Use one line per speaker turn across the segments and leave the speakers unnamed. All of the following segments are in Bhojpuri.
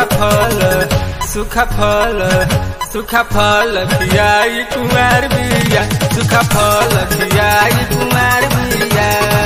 सुखा फल सुखा फल सुखा फल खियाई कुमार बिया सुखा फल खियाई कुमार बिया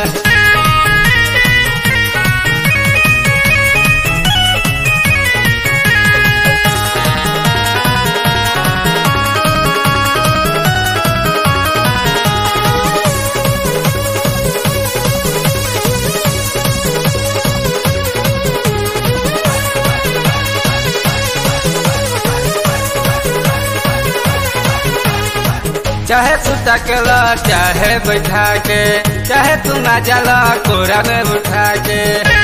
चाहे सुता के ला चाहे बैठा के चाहे तू ना जला कोरा में उठा के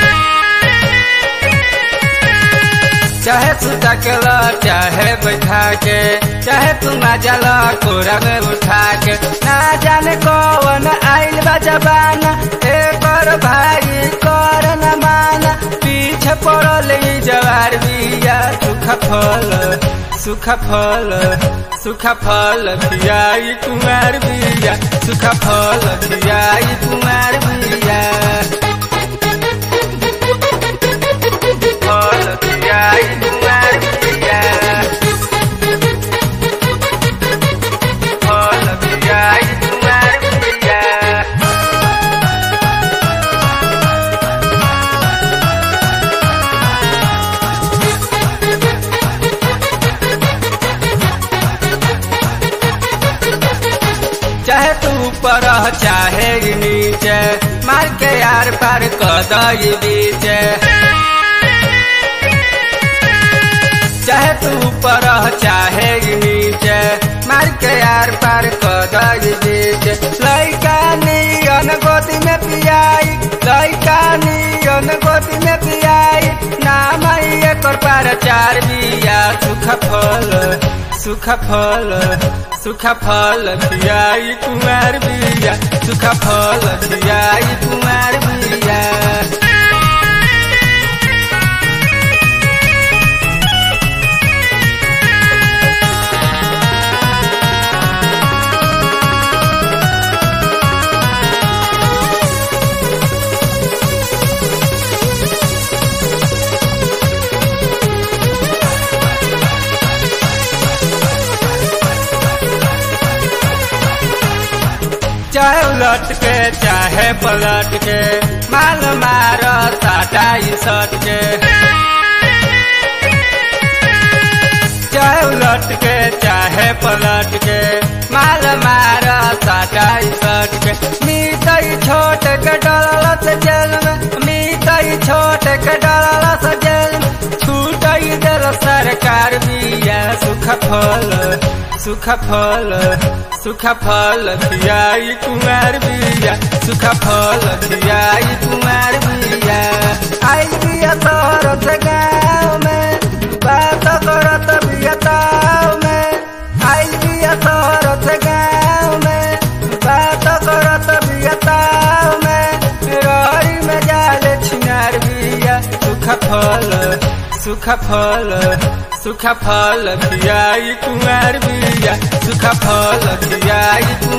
चाहे सुता के ला चाहे बैठा के चाहे तू ना जला कोरा में उठा के ना जाने कौन आइल बा जबाना एक और भाई कर न माना पीछे पड़ल ई जवार बिया सुखा फल सुखा फल सुखा फल खियाई कुमार बिया सुखा फल खियाई कुमार बिया फल खियाई कुमार बिया फल खियाई कुमार बिया चाहे तू ऊपर रह, चाहे ई नीचे मार के यार पार कदई बीच चाहे तू ऊपर रह, चाहे ई नीचे मार के यार पार कदई बीच लैका नियन गोदी में पियाई लैका नियन गोदी में पियाई नाम एकर पार चार बिया सुख फल सुख फल सुख फल खियाई कुमार बिया सुख फल खियाई कुमार बिया चाहे उलट के चाहे पलट के माल मार साटाई सट के चाहे उलट के चाहे पलट के माल मार साटाई सट के मीतई छोट के डलत जेल में मीतई छोट के डलत जेल में छूटई दिल सरकार बिया सुख फल सुख फल सुख फल खियाई कुमार बिया सुख फल खियाई कुमार बिया आई बिया तोहर से गाँव में बात करत बिया ताव में आई बिया तोहर से गाँव में बात करत बिया ताव में रही में जाले छिनार बिया सुख फल सुख फल सुख फल खियाई कुमार बिया सुख फल खियाई